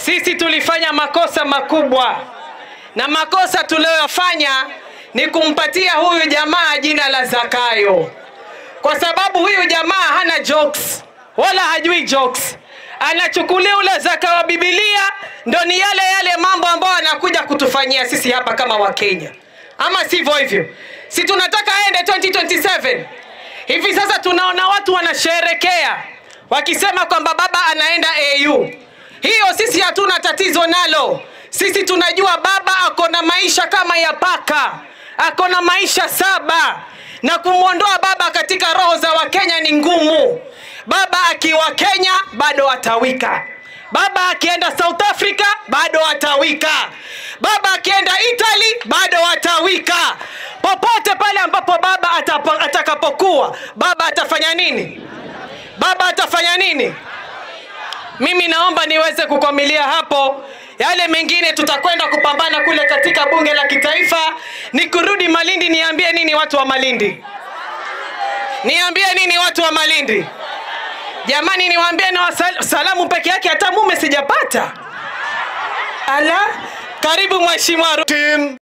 sisi tulifanya makosa makubwa, na makosa tuliyoyafanya ni kumpatia huyu jamaa jina la Zakayo, kwa sababu huyu jamaa hana jokes wala hajui jokes. Anachukulia ule zaka wa Biblia, ndo ni yale yale mambo ambayo anakuja kutufanyia sisi hapa kama Wakenya, ama sivyo hivyo? Si tunataka aende 2027 hivi sasa tunaona watu wanasherekea wakisema kwamba baba anaenda AU. Hiyo sisi hatuna tatizo nalo. Sisi tunajua baba ako na maisha kama ya paka, ako na maisha saba, na kumwondoa baba katika roho za Wakenya ni ngumu. Baba akiwa Kenya bado atawika. Baba akienda South Africa bado atawika. Baba akienda Italy bado atawika. Popote pale ambapo baba atapa- atakapokuwa, baba atafanya nini? Baba atafanya nini? Mimi naomba niweze kukwamilia hapo. Yale mengine tutakwenda kupambana kule katika bunge la kitaifa. Nikurudi Malindi, niambie nini watu wa Malindi? Niambie nini watu wa Malindi? Jamani, niwaambie na wasal- salamu peke yake, hata mume sijapata. Ala, karibu mheshimiwa. Ru- Team